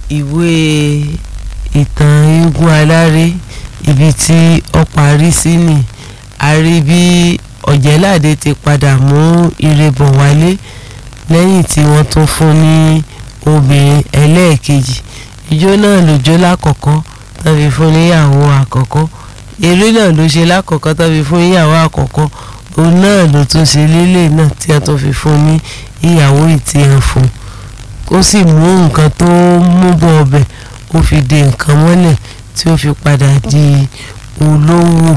ìwé ìtàn eégún aláré ibi tí ó parí sí ni a rí bí ọ̀jẹ̀láde ti padà mú ire bọ̀ wálé lẹ́yìn tí wọ́n tún fún ní obìnrin ẹlẹ́ẹ̀kejì ijó náà ló jó lákọ̀ọ́kọ́ tó fi fún níyàwó àkọ́kọ́ eré náà ló ṣe lákọ̀ọ́kọ́ tó fi fún níyàwó àkọ́kọ́ òun náà ló tún ṣe lélẹ̀ náà tí a tún fi fún ní ìyàwó ìtìyàn fún ó sì mú nǹkan tó mú bọ̀ ọbẹ̀ ó fi de nǹkan mọ́lẹ̀ tí ó fi padà di olówó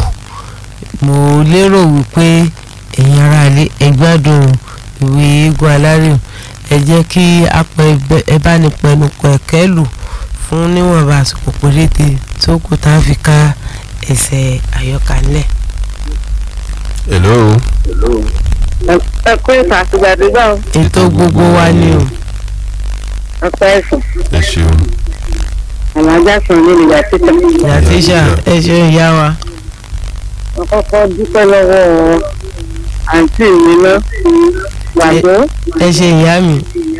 mo lérò wípé ẹ̀yin aráalé ẹ gbádùn ìwé eégún alárìó ẹ jẹ́ kí apẹ ẹ bá ní pẹnupọ̀ ẹ̀kẹ́ lù fún níwọ̀nba àsìkò péréte tó kù tá a fi ká ẹsẹ̀ àyọkà ńlẹ̀. hello. ẹ kó ìfà àtìgbàdégbà o ètò gbogbo wa ni o ọpẹ ẹsùn ẹ ṣeun. àlàájá sàn ní ìgbà títà ìyá tíṣà ẹ ṣe ìyá wa wọn kọ́kọ́ dúpẹ́ lọ́wọ́ àǹtí mi náà gbàgbọ́ ẹ ṣe ìyá mi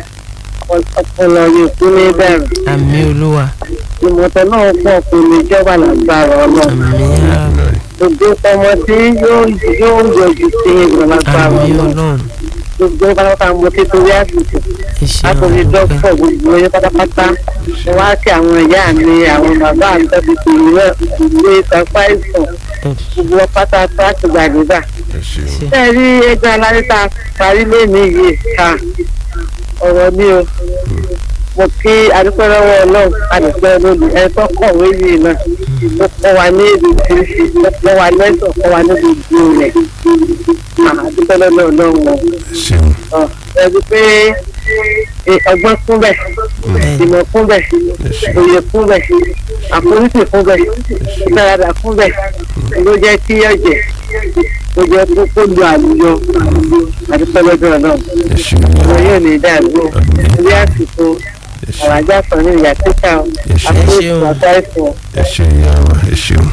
ọpọlọ yìí kú ní bẹ̀rù àmì olúwa ìmọ̀tẹ́ náà pọ̀ kò ní jọba lágbára ọlọ́run àmì àmì gbogbo ọmọ tí yóò yóò yọjú sí ìgbà lágbára àmì ọlọ́run ọlọ́run gbogbo pátápátá mo ti torí àsìkò ẹ ṣe látòrí dọ́kítọ̀ gbogbo yẹn pátápátá mo wá kí àwọn ìyá mi àwọn bàbá mi tó ti tèmi náà ìwé ìsapá ìsàn gbogbo wọn pátá tó àtìgbàdégbà ẹ ṣeun. ṣe rí ẹgbẹ́ aláré tá a parí lónìí yìí ká ọ̀rọ̀ ní o mo kí adúpẹ́rẹ́wọ́ ọlọ́run adúpẹ́ lónìí ẹ tó kọ̀wé yìí náà ó kọ́ wa ní èdè oríṣiríṣi ó kọ́ wa lẹ́sọ̀ kọ́ wa ní gbogbo rẹ̀ adúpẹ́ lọ́dọ̀ ọlọ́run o ẹ ṣeun. Ọ, ẹ rí i pé ẹ, ọgbọ́n kún bẹ̀ ìmọ̀ kún bẹ̀ òye kún bẹ̀ àforíṣì kún bẹ̀ ìfaradà kún bẹ̀ ló jẹ́ kí ọ̀jẹ̀ ló jẹ́ kó kó lu àlùyọ àdúpẹ́ lọ́dọ̀ ọlọ́run ẹ ṣeun. ọmọ yóò ní dàgbò ilé àsìkò ẹ ṣeun. àwàjá sọ ní ìyá títà Ẹ ṣeun. àforíṣì àtà ẹ̀sìn ẹ ṣeun ìyá wa ẹ ṣeun.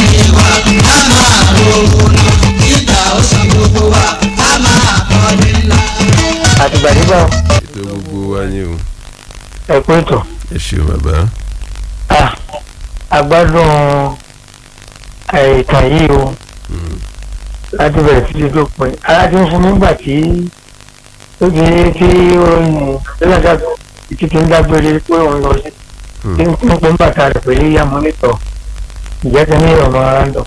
àtìgbàdégbà ètò gbogbo wa ni o. ẹ̀kú ètò ẹ ṣeun bàbá. àgbádùn ìtàn yìí o láti bẹ̀rẹ̀ títí tó pin ara ti ń fún mi gbà tí ó di tí oyin lọ́dà títí tí ń dágbére pé òun lọ sí tí ń pín pín bàtà rẹ̀ pẹ̀lú ìyá mọ́nítọ̀ ìjẹ́ ti ní ìrọ̀mọ́ ara ń dọ̀.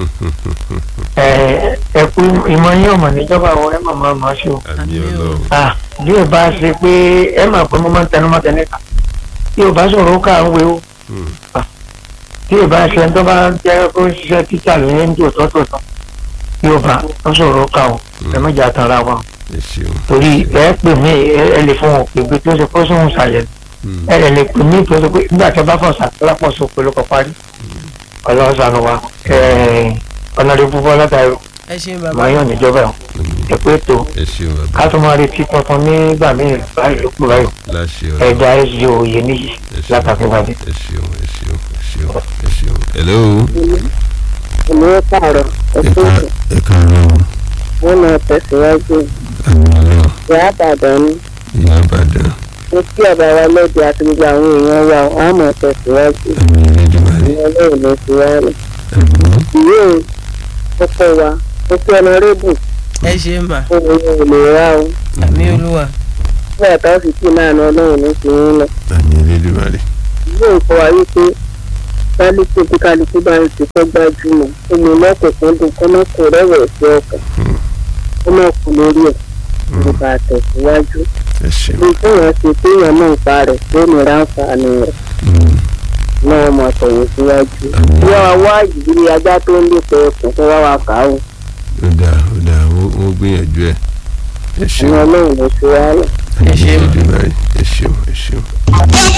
ẹ̀kú ìmọ̀ yín ọ̀mọ̀ níjọba àwọn ẹ̀ màmá máa ṣe o. àmì ọlọ́run. Ah, bí o bá ṣe pé ẹ máa pẹ́ mọ́ máa ń tẹnu mọ́ tẹ́lẹ̀ ká bí o bá sọ̀rọ̀ ó kà ń wé o Hmm. tí o bá ṣe ẹni tó bá jẹ́ kó ń ṣiṣẹ́ títà lóyún ní tòótọ́ tòótọ́ bí o bá ó sọ̀rọ̀ ó kà o ẹ má jà tara wa o. ẹ ṣeun. torí ẹ pè mí ẹ ẹ lè fún wọn pé pé tó ṣe kó sóhun ṣàyẹ̀ Hmm. ẹ lè lè pè mí tó ṣe pé nígbà tí a bá fọ̀ ṣàtúnlápọ̀ sọ pé ló kọ parí ọlọ́run ṣàánú wa ọ̀nà rẹ̀ púpọ̀ látàrí ẹ ṣe bàbá màá yàn níjọba ẹ̀ ẹ pé tó ẹ ṣeun bàbá. ká tó máa retí tuntun nígbà míì báyìí ló kú báyìí láṣẹ ọlọ́run. ẹja ẹsì òye níyì ẹ ṣeun. látàkùnbadé. ẹ ṣeun ẹ ṣeun ẹ ṣeun ẹ ṣeun. hello. ìlú pààrọ̀ ẹ ká ẹ káàárọ̀ o. wọn máa tẹ̀síwájú àmì ọlọ́run. ìyá àbàdàn ni ìyá àbàdàn. mo kí ọba wa lóde àti gbogbo àwọn èèyàn wa wọn máa tẹ̀síwájú àmì ìrẹ́dùmarè. ìyẹn lóò lọ sí wa rẹ̀. àmì ìwé ọkọ wa mo kí ọ̀nàrẹ́bù ẹ ṣe mà fún ohun èlò ra o àmì olúwa nígbà táwọn sì kí náà ní ọlọ́run ní ti ń lọ. àmì ìrẹ́dùmarè. ìwé nǹkan wa wípé kálukú bí kálukú bá ń ṣiṣẹ́ gbájúmọ̀ omi lọ́kùnkúndùn kọ́nà kò rẹ̀wẹ̀sì ọkàn Hmm. kọ́nà kù lórí ẹ̀ nípa àtẹ̀síwájú. ẹ ṣeun. bí téèyàn ṣe téèyàn náà ń pa rẹ̀ tó ní ráǹfààní rẹ̀ Hmm. náà mọ̀ tẹ̀yìn síwájú. Àmín. bí wàá wá ìdílé ajá tó ń lè pẹ́ ẹkùn tó wá wa kà á o ó dáa ó dáa wọ́n wọ́n gbìyànjú ẹ̀. ẹ ìyẹn ṣeun. ọlọ́run ló ṣe wá lọ. àmì Ẹ ṣeun. ìrẹ́dùmarè. ẹ ṣeun ẹ ṣeun.